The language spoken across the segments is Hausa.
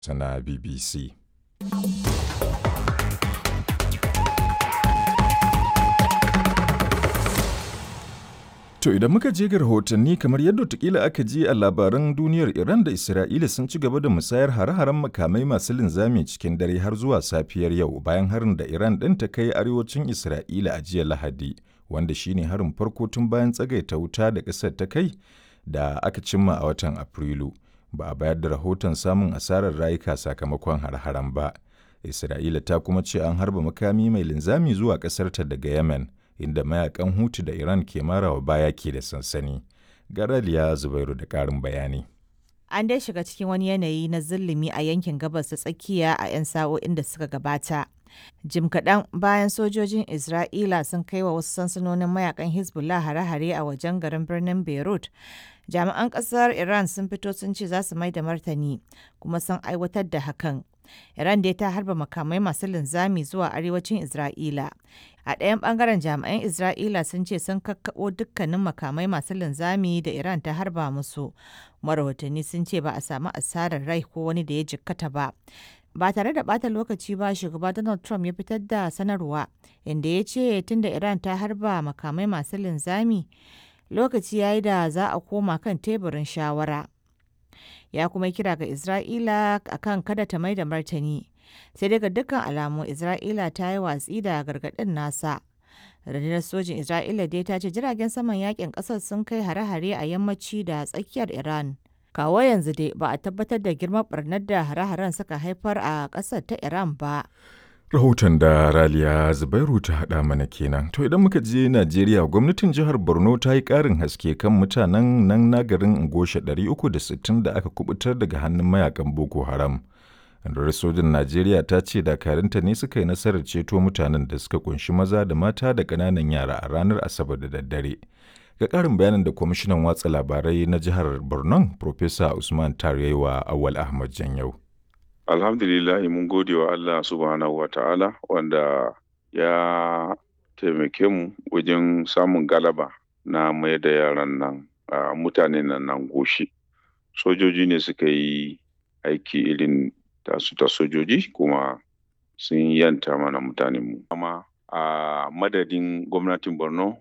na BBC. To idan muka je ga rahotanni kamar yadda watakila aka ji a labaran duniyar Iran da Isra'ila sun ci gaba da musayar hare-haren makamai masu linzami cikin dare har zuwa safiyar yau bayan harin da Iran ɗin ta kai arewacin Isra'ila a jiya Lahadi, wanda shine harin farko tun bayan tsagaita wuta da ƙasar ta kai da aka cimma a watan Afrilu. Ba a bayar da rahoton samun asarar rayuka sakamakon hare-haren ba. Isra'ila ta kuma ce an harba makami mai linzami zuwa ƙasarta daga Yemen. inda mayakan hutu da Iran ke marawa baya ke da sansani. Garaliya Zubairu da ƙarin bayani. An dai shiga cikin wani yanayi na zulumi a yankin gabas ta tsakiya a 'yan sa'o'in da suka gabata. Jim kaɗan bayan sojojin Isra'ila sun kai wa wasu sansanonin mayakan Hezbollah hare-hare a wajen garin birnin Beirut. Jami'an ƙasar Iran sun fito sun ce za su mai da martani kuma sun aiwatar da hakan. Iran dai ta harba makamai masu linzami zuwa arewacin Isra'ila. A ɗayan ɓangaren jami'an Isra'ila sun ce sun kakkaɓo dukkanin makamai masu linzami da Iran ta harba musu. Marahotanni sun ce ba a samu asarar rai ko wani da ya jikkata ba. Ba tare da ɓata lokaci ba shugaba Donald Trump ya fitar da sanarwa inda ya ce tunda Iran ta harba makamai masu linzami lokaci ya yi da za a koma kan teburin shawara. ya kuma kira ga Isra'ila akan kada ta mai da martani. Sai daga dukkan alamu Isra'ila ta yi watsi da gargaɗin nasa. Rundunar sojin Isra'ila dai ta ce jiragen saman yakin ƙasar sun kai hare-hare a yammaci da tsakiyar Iran. Kawo yanzu dai ba a tabbatar da girman barnar da hare-haren suka haifar a ƙasar ta Iran ba. Rahoton da Raliya Zubairu ta haɗa mana kenan. To idan muka je Najeriya, gwamnatin jihar Borno ta yi ƙarin haske kan mutanen nan na garin Ngosha 360 da aka kubutar daga hannun mayakan Boko Haram. Rundunar sojin Najeriya ta ce dakarunta ne suka yi nasarar ceto mutanen da suka kunshi maza da mata da ƙananan yara a ranar Asabar da daddare. Ga ƙarin bayanin da kwamishinan watsa labarai na jihar Borno, Profesa Usman Tarewa Awal Ahmad Janyau. alhamdulillahi mun gode wa Allah subhanahu wa ta'ala wanda ya taimake mu wajen samun galaba na mai da yaran nan a mutanen nan nan goshi sojoji ne suka yi aiki irin tasu ta sojoji kuma sun yanta mana mutanen mu amma a madadin gwamnatin borno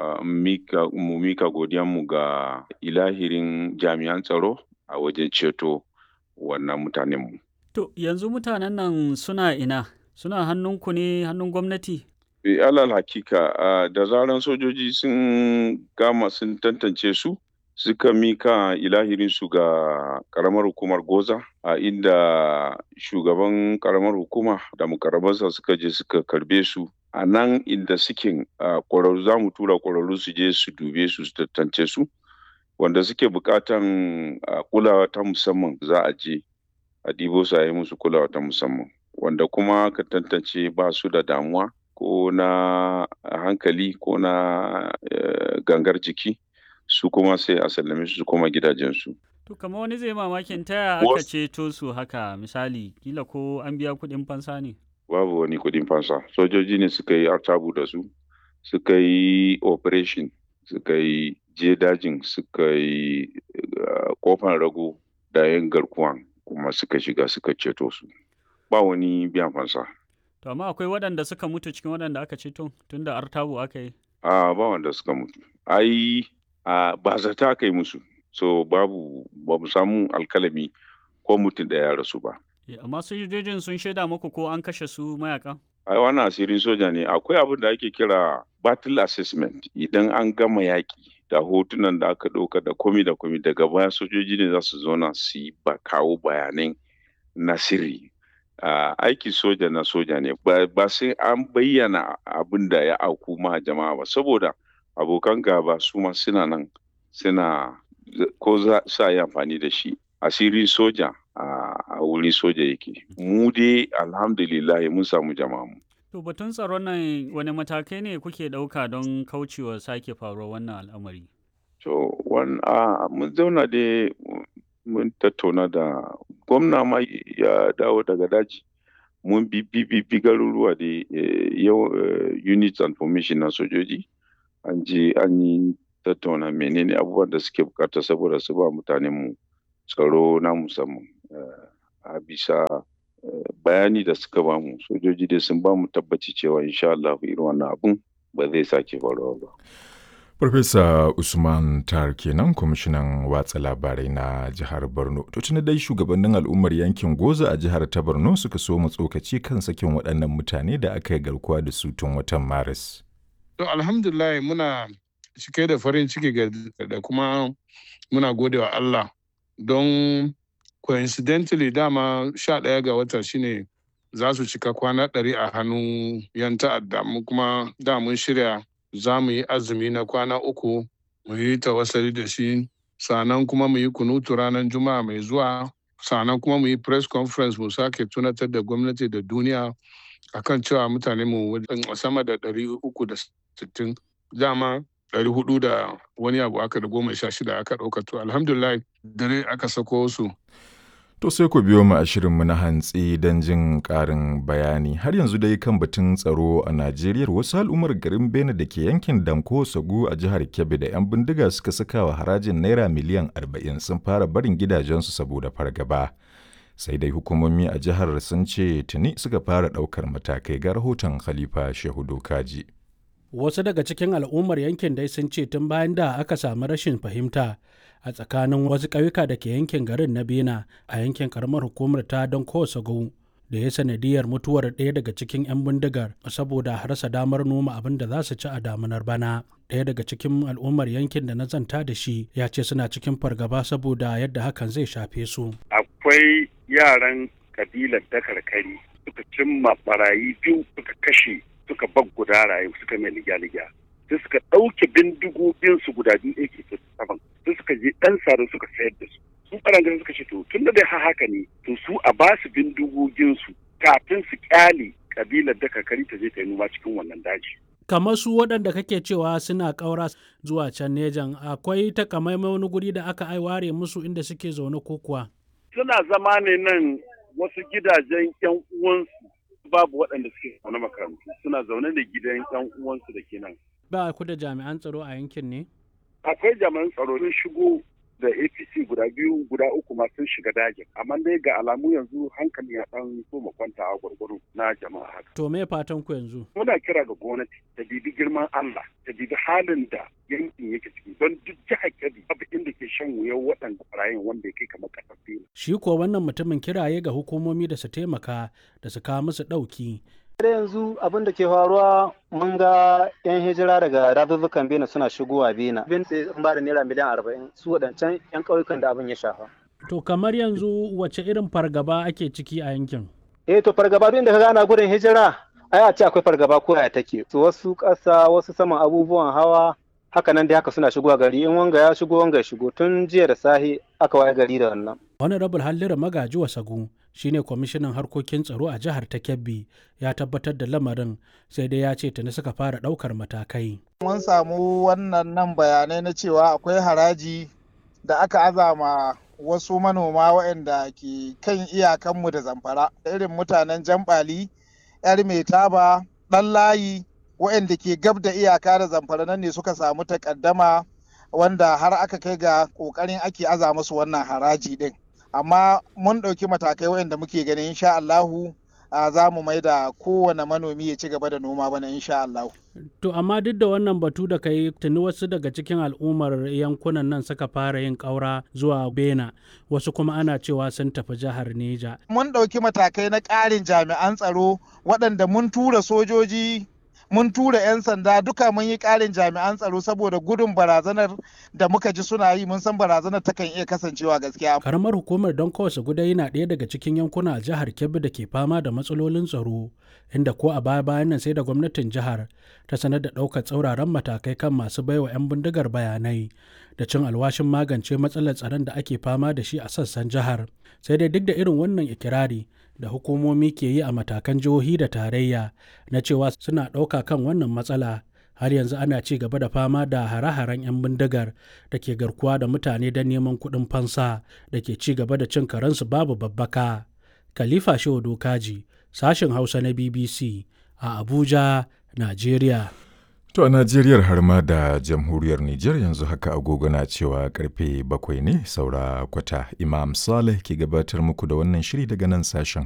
mu mika godiyanmu ga ilahirin jami'an tsaro a wajen ceto wannan mutanen mu To yanzu mutanen nan suna ina? Suna hannunku ne hannun gwamnati? E, alal hakika uh, da zaran sojoji sun gama sun tantance su suka mika ilahirinsu ga karamar hukumar goza a uh, inda shugaban karamar hukuma da mukarabansa suka je suka karbe su a nan inda suke kwararru za mu tura kwararru su je su dube su su tantance su wanda suke bukatan uh, kulawa ta musamman za a je a ɗibo su a yi musu kulawa ta musamman wanda kuma ka tantance ba su da damuwa ko na hankali ko na gangar jiki su kuma sai a sallame su koma gidajensu. To kamar wani zai mamakin taya aka ceto su haka misali kila ko an biya kuɗin fansa ne? Babu wani kuɗin fansa sojoji ne suka yi artabu da su suka yi operation suka yi je dajin suka yi kofan rago da yin garkuwan kuma suka shiga suka ceto su ba wani biyan fansa. To amma akwai waɗanda suka mutu cikin waɗanda aka ceto tun da artabu aka yi? A ba wanda suka mutu. Ai ba zata aka yi musu. So babu ba mu samu alkalami ko mutum da ya rasu ba. Amma sojojin sun shaida muku ko an kashe su mayaka? Ai wannan asirin soja ne akwai abin da ake kira battle assessment idan an gama yaƙi da hotunan da aka ɗauka da komi da komi daga baya sojoji ne za su zauna su yi ba kawo bayanan na sirri uh, aiki soja na soja ne ba sai an bayyana abin da ya auku ma jama'a ba saboda abokan gaba su ma suna nan suna ko za sa yi amfani da shi asirin soja a wurin soja yake mu dai alhamdulillah mun samu jama'a mu To batun tsaron nan wani matakai ne kuke ɗauka don kaucewa sake faruwar wannan al'amari? To, mun zauna da mun tattauna da gwamna ma ya dawo daga daji. Mun bi bi garuruwa da yau units and formation na sojoji. An je an yi tattauna menene abubuwan da suke bukata saboda su ba mutanenmu tsaro na musamman. a bisa bayani da suka bamu sojoji dai sun bamu tabbaci cewa insha Allah irin wannan abun ba zai sake faruwa ba. Farfesa Usman Tar kenan kwamishinan watsa labarai na jihar Borno. To tuni dai shugabannin al'ummar yankin Goza a jihar ta Borno suka so mu tsokaci kan sakin waɗannan mutane da aka yi garkuwa da su tun watan Maris. To alhamdulillah muna cike da farin ciki da kuma muna gode wa Allah don coincidentally dama sha ɗaya ga wata shine za su cika kwana ɗari a hannun yan ta'adda mu kuma da mun shirya za mu yi azumi na kwana uku mu yi tawassali da shi sannan kuma mu yi kunutu ranar juma'a mai zuwa sannan kuma mu yi press conference mu sake tunatar da gwamnati da duniya akan cewa mutane mu sama da ɗari uku da sittin dama ɗari hudu da wani abu aka da goma sha shida aka ɗauka to alhamdulillah dare aka sako su To sai ku biyo mu a shirinmu na hantsi don jin ƙarin bayani. Har yanzu dai kan batun tsaro a Najeriya wasu al'ummar garin Bene da ke yankin Danko Sagu a jihar Kebbi da 'yan bindiga suka saka wa harajin Naira miliyan 40 sun fara barin gidajensu saboda fargaba. Sai dai hukumomi a jihar sun ce tuni suka fara ɗaukar matakai ga rahoton Khalifa Shehu Dokaji. Wasu daga cikin al'ummar yankin dai sun ce tun bayan da aka samu rashin fahimta a tsakanin wasu ƙauyuka da ke yankin garin na bena a yankin karamar hukumar ta don kowace da ya sanadiyar mutuwar ɗaya daga cikin 'yan bindigar saboda rasa damar noma abin da za su ci a damunar bana ɗaya daga cikin al'ummar yankin da na zanta da shi ya ce suna cikin fargaba saboda yadda hakan zai shafe su akwai yaran kabilar dakarkari suka cimma barayi biyu suka kashe suka bag guda rayu suka mai ligya-ligya sai suka ɗauke bindigogin su guda biyu ake saman sai suka je ɗan sare suka sayar da su su ɓarangaren suka ce to tun da dai haka ne to su a ba su bindigogin su kafin su kyale kabilar da kakari ta je ta yi noma cikin wannan daji. kamar su waɗanda kake cewa suna ƙaura zuwa can nejan akwai takamaimai wani guri da aka aiware musu inda suke zaune ko kuwa. suna zama ne nan wasu gidajen yan uwansu babu waɗanda suke zaune makarantu suna zaune da gidan yan uwansu da ke nan. ba ku da jami'an tsaro a yankin ne? akwai jami'an tsaro sun shigo da apc guda biyu guda uku ma sun shiga dajin amma dai ga alamu yanzu hankali ya dan so kwanta a gwargwaro na jama'a haka to me fatan ku yanzu muna kira ga gwamnati ta bibi girman Allah ta bibi halin da yankin yake ciki don duk jihar Kebbi babu inda ke shan wuyan waɗanda barayin wanda ya kai kamar ƙasar Bela shi ko wannan mutumin kiraye ga hukumomi da su taimaka da su kawo musu ɗauki da yanzu abin da ke faruwa mun ga 'yan hijira daga dazuzzukan bena suna shigowa bena bin sai sun ba da naira miliyan arba'in su waɗancan 'yan ƙauyukan da abin ya shafa to kamar yanzu wace irin fargaba ake ciki a yankin eh to fargaba duk inda ka gana gudun hijira ai a ce akwai fargaba ko ya take to wasu ƙasa wasu saman abubuwan hawa haka nan dai haka suna shigowa gari in wanga ya shigo wanga ya shigo tun jiya da sahi aka waye gari da wannan wani rabul hallira magaji wasagu shine kwamishinan harkokin tsaro a jihar ta kebbi ya tabbatar da lamarin sai dai ya ce tuni suka fara daukar matakai mun samu wannan nan bayanai na cewa akwai haraji da aka azama wasu manoma waɗanda ke kan iyakanmu da zamfara irin mutanen jambali yar mai taba ɗan layi waɗanda ke gab da iyaka da zamfara nan ne suka samu takaddama wanda har aka kai ga ƙoƙarin ake aza musu wannan haraji ɗin amma mun ɗauki matakai waɗanda muke ganin insha Allahu za mu mai da kowane manomi ya ci gaba da noma bana insha Allahu. To amma duk da wannan batu da kai tuni wasu daga cikin al'ummar yankunan nan suka fara yin ƙaura zuwa Bena wasu kuma ana cewa sun tafi jihar Neja. Mun ɗauki matakai na ƙarin jami'an tsaro waɗanda mun tura sojoji mun tura 'yan sanda duka mun yi ƙarin jami'an tsaro saboda gudun barazanar da muka ji suna yi mun san barazanar takan iya kasancewa gaskiya. Karamar hukumar don kawasa gudai na ɗaya daga cikin yankuna a jihar Kebbi da ke fama da matsalolin tsaro inda ko a baya bayan nan sai da gwamnatin jihar ta sanar da ɗaukar tsauraran matakai kan masu baiwa 'yan bindigar bayanai da cin alwashin magance matsalar tsaron da ake fama da shi a sassan jihar sai dai duk da irin wannan ikirari da hukumomi ke yi a matakan jihohi da tarayya na cewa suna ɗauka kan wannan matsala har yanzu ana ci gaba da fama da hare-haren 'yan bindigar da ke garkuwa da mutane don neman kuɗin fansa da ke ci gaba da cin karensu babu babbaka. Khalifa Shehu Dokaji, sashen Hausa na BBC a Abuja, Najeriya. To a Najeriyar har ma da jamhuriyar Nijar yanzu haka agogo na cewa karfe bakwai ne saura kwata Imam Saleh ke gabatar muku da wannan shiri daga nan sashen